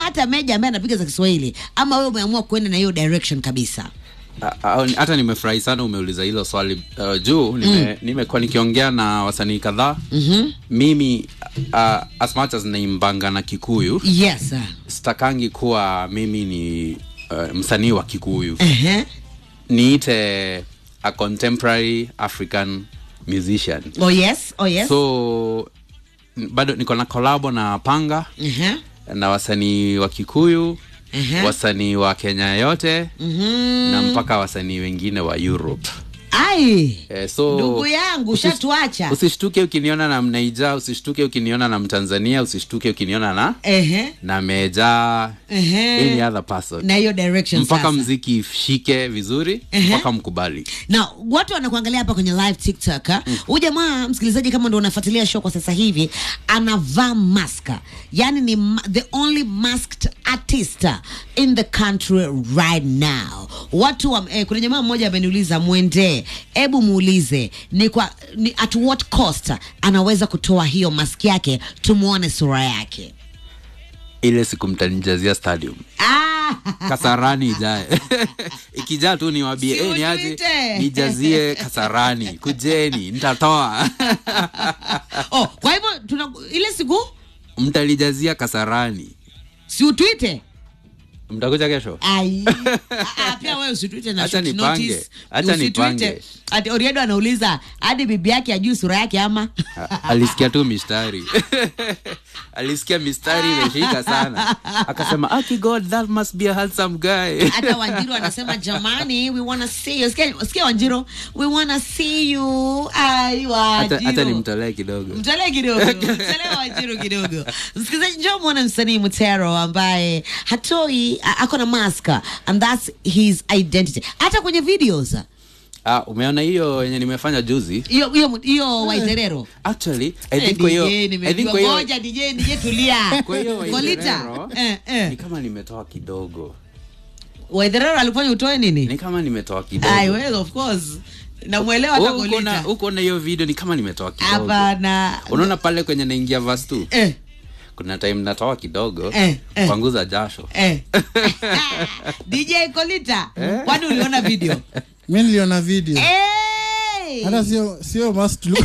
hata meja ambaye anapiga za kiswahili ama wewe umeamua kuenda na hiyo direction kabisa A- a- hata nimefurahi sana umeuliza hilo swali uh, juu nime, nimekuwa nikiongea na wasanii kadhaa mm-hmm. mimi uh, as much as naimbanga na kikuyu yes sir. sitakangi kuwa mimi ni uh, msanii wa kikuyu Ehe. niite a contemporary african musician oh yes oh yes so n- bado niko na kolabo na panga Ehe. na wasanii wa kikuyu Ehe. wasanii wa kenya yote Mhm. na mpaka wasanii wengine wa europe ai eh, so ndugu yangu usis- shatuacha usishtuke ukiniona na mnaija usishtuke ukiniona na mtanzania usishtuke ukiniona na Ehe. na meja Ehe. any other person na hiyo direction mpaka sasa. mziki ishike vizuri Ehe. mpaka mkubali na watu wanakuangalia hapa kwenye live tiktok huyu jamaa msikilizaji kama ndo unafuatilia show kwa sasa hivi anavaa maska yani ni ma- the only masked artist in the country right now watu wa, eh, kuna jamaa mmoja ameniuliza mwendee hebu muulize ni kwa ni at what cost anaweza kutoa hiyo mask yake tumwone sura yake ile siku mtanijazia stadium ah! kasarani ijae ikijaa tu niwambie Si hey, niaje utuite." nijazie kasarani kujeni nitatoa oh, kwa hivyo tuna ile siku mtalijazia kasarani si utwite mtakuja kesho Ai. Ah, ah, pia wewe usitwite na Acha short nipange. notice. Acha Usitwite. nipange. Ati Oriedo anauliza hadi bibi yake ajui sura yake ama A- alisikia tu mistari alisikia mistari imeshika sana akasema aki god that must be a handsome guy hata Wanjiru anasema jamani we wanna see you. Sikia, sikia Wanjiru we wanna see you. Ai hata hata Wanjiru. nimtolee kidogo mtolee kidogo mtolee Wanjiru kidogo msikilizaji njoo mwone msanii Mutero ambaye hatoi a- ako na maska and that's his identity hata kwenye videos ah, umeona hiyo yenye nimefanya juzi hiyo hiyo hiyo Waitherero actually i think kwa hiyo i think kwa hiyo ngoja DJ DJ tulia. kwa hiyo Kolita. Waitherero, Eh, eh. ni kama nimetoa kidogo Waitherero alifanya utoe nini? ni kama nimetoa Ai kidogo well of course. Namuelewa hata Wewe uko na- Kolita. uko na hiyo video ni kama nimetoa kidogo Hapana. unaona pale kwenye naingia verse tu Eh, kuna time natoa kidogo Eh, eh. kwanguza jasho eh. DJ Kolita, kwani uliona video? mi niliona video Hey! hata sio sio mas tulikuwa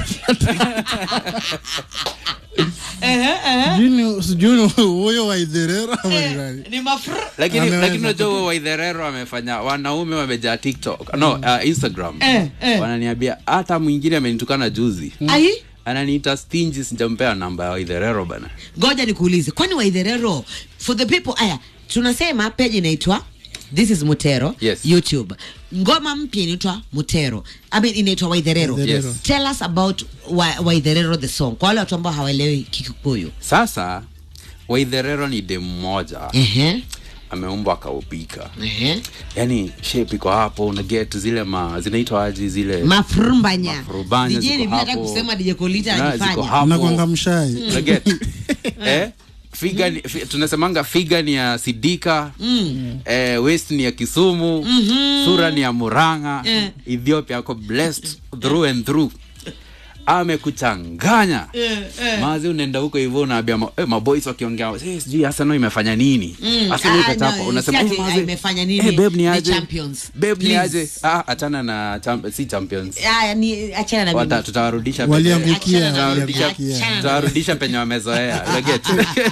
Ehe, ehe. sijui ni- sijui ni huyo waidherera ama ni nani. Ni mafru. lakini Ameweza. lakini unajua huo waidherero amefanya wanaume wamejaa tiktok no uh, instagram Eh, eh. wananiambia hata mwingine amenitukana juzi Ai, ananiita stingy sijampea namba ya waidherero bana ngoja nikuulize. Kwani Waitherero for the people aya tunasema page inaitwa This is Mutero Yes. YouTube. Ngoma mpya inaitwa Mutero. I mean inaitwa Waitherero. Waitherero. Yes. Tell us about wa, Waitherero the song. Kwa wale watu ambao hawaelewi Kikuyu. sasa waidherero ni dem mmoja Ehe. ameumbwa akaupika Ehe. yani shape iko hapo una get zile ma zinaitwa aji zile Mafrumbanya. Mafrumbanya DJ ziko ni vile nataka hapo. kusema DJ Kolita Na, ziko alifanya. hapo. unakwanga mshai Una get eh figa ni, fi, tunasemanga figa ni ya sidika mm. eh, west ni ya kisumu mm-hmm. sura ni ya muranga Eh. ethiopia ako blessed through and through amekuchanganya Eh, eh. mazi unaenda huko hivyo unaambia ma, eh, maboys wakiongea eh, sijui Arsenal imefanya nini Mm, Arsenal ah, ikachapa no, unasema si eh, ati, mazi, ah, imefanya nini? eh, babe ni Ni aje champions. babe ni Please. aje ah achana na champ, si champions Aya, ni achana na Wata, mimi. tutawarudisha penye- waliangukia Achana na- Tutawarudisha- waliangukia achana na- tutawarudisha penye wamezoea unaget?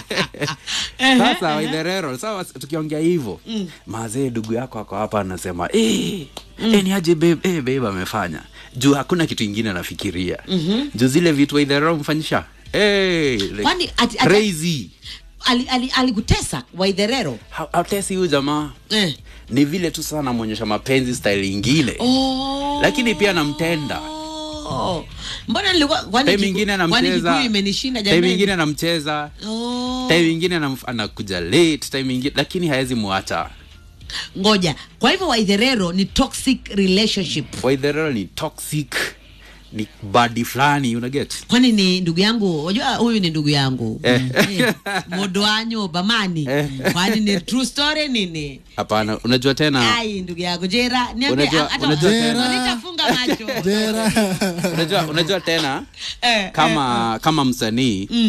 sasa waidherero sawa tukiongea hivyo mazee ndugu yako ako hapa anasema eh, eh, ni aje babe eh, babe amefanya juu hakuna kitu ingine anafikiria juu zile vitu waidherero mfanyisha eh, like, Kwani ati- ati- crazy Ali- ali- alikutesa Waitherero. Ha- hatesi huyu jamaa Eh. ni vile tu sana namwonyesha mapenzi style ingine Oh. lakini pia namtenda Oh. Mbona nilikuwa kwani time Kiku- ingine kwani anamcheza Kikuyu imenishinda time jamani? ingine anamcheza Oh. time ingine anamf- anakuja late time ingine lakini hawezi muacha Ngoja. Kwa hivyo Waitherero ni toxic relationship. waidherero ni toxic ni badi fulani unaget Kwani ni ndugu yangu, unajua huyu ni ndugu yangu. Eh. Eh. Modwanyo Bamani. Eh. Kwani ni true story nini? hapana unajua tena Ai ndugu yangu Jera, niambie Unajua- hata unajua tena- nitafunga macho. jera unajua, unajua tena Eh, kama kama msanii Mm.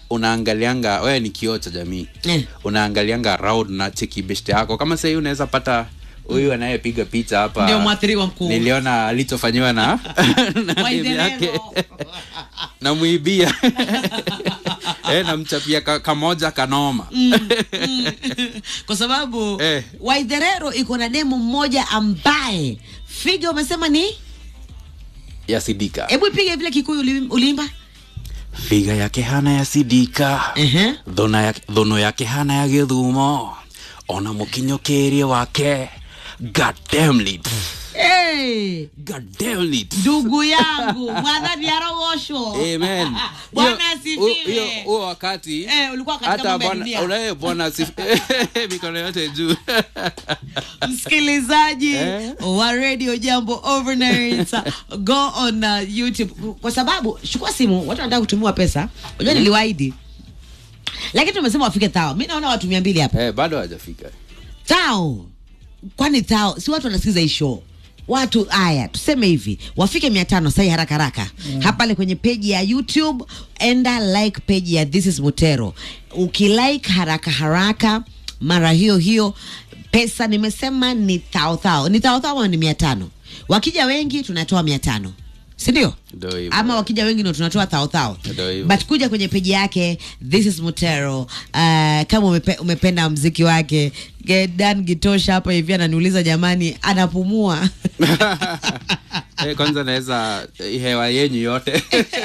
unaangalianga wewe ni kioo cha jamii Eh. unaangalianga round na cheki beshte yako kama sahii unaweza pata huyu anayepiga picha hapa Ndio mwathiriwa mkuu. niliona alichofanyiwa na na bibi Waidherero. yake namwibia eh, namchapia ka, kamoja kanoma kwa sababu Eh. waidherero iko na demo mmoja ambaye figa umesema ni yasidika hebu ipige vile kikuyu uli- uliimba figa yake hana yasidika Ehe. thona ya- thono yake hana ya githumo ona mukinyokerie wake goddammit hey, goddammit ndugu yangu mwadhani arogoshwo amen bwana Hiyo- huo- hiyo- asifiwe huo wakati Eh, ulikuwa katika hata mambo ya bwana dunia. unaye bwana asif- mikono yote juu msikilizaji Eh? wa radio jambo overnight go on uh, youtube kwa sababu chukua simu watu wanataka kutumiwa pesa unajua niliwaahidi lakini tumesema wafike thao mi naona watu mia mbili hapa eh, bado hajafika thao kwani thao si watu wanasikiza hii show watu haya tuseme hivi wafike mia tano sai haraka haraka mm. hapale kwenye peji ya youtube enda like peji ya this is mutero ukilike haraka haraka mara hiyo hiyo pesa nimesema ni thao thao ni thao thao ama ni mia tano wakija wengi tunatoa mia tano sindio Ndio hivyo. ama wakija wengi ndo tunatoa thao thao Ndio hivyo. but kuja kwenye peji yake this is mutero uh, kama umepe, umependa mziki wake Ge- dan gitosha hapa hivi ananiuliza jamani anapumua eh, kwanza naweza eh, hewa yenyu yote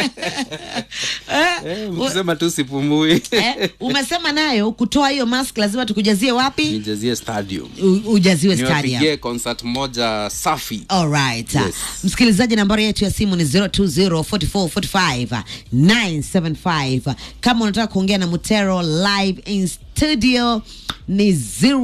eh, mkisema tu sipumui eh, umesema nayo kutoa hiyo mask lazima tukujazie wapi nijazie stadium U, ujaziwe stadium niwapigie concert moja safi Alright. Yes. Msikilizaji, nambari yetu ya simu ni 0204445975. Kama unataka kuongea na Mutero live in studio ni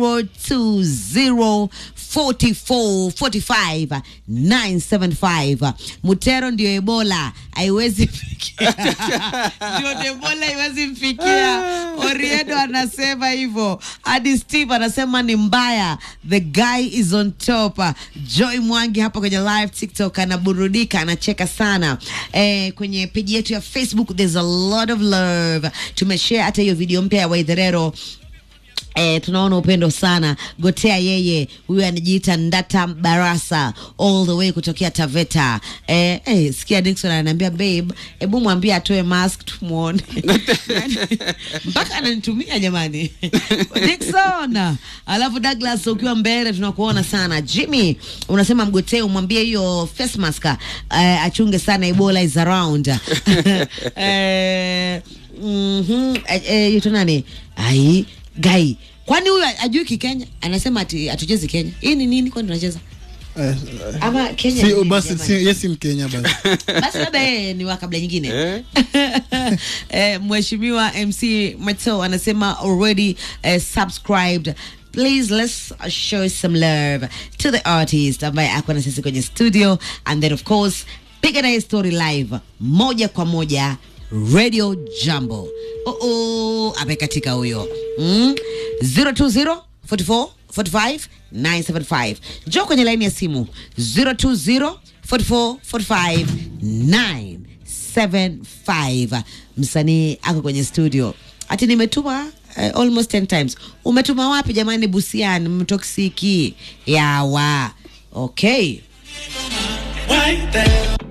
0204445975. Mutero ndio Ebola, haiwezi fikia. Ndio Ebola haiwezi mfikia. Oriedo anasema hivyo. Hadi Steve anasema ni mbaya. The guy is on top. Joy Mwangi hapa kwenye live TikTok anaburudika, anacheka sana. Eh, kwenye peji yetu ya Facebook there's a lot of love. Tumeshare hata hiyo video mpya ya Waidherero Eh, tunaona upendo sana gotea yeye huyu anajiita ndata barasa all the way kutokea taveta eh, eh, sikia dikson ananiambia babe hebu mwambie atoe mask tumwone mpaka ananitumia jamani dikson alafu douglas ukiwa mbele tunakuona sana jimmy unasema mgotee umwambie hiyo face mask eh, achunge sana ebola is around eh, mhm, eh, eh, yuto nani ai gai kwani huyu ajui kikenya anasema ati hatuchezi kenya hii ni nini kwani tunacheza Eh, ama kenya si, ni nini basi jamani? si, yesi mkenya basi basi labda yeye ni wa kabla nyingine Eh? eh, mheshimiwa mc mato anasema already eh, subscribed please let's show some love to the artist ambaye ako na sisi kwenye studio and then of course piga naye story live moja kwa moja radio jambo oh, oh, amekatika huyo mm? 020 44 45 975 njoo kwenye laini ya simu 020 44 45 975 msanii ako kwenye studio ati nimetuma uh, almost 10 times umetuma wapi jamani busian mtoksiki yawa okay Right there.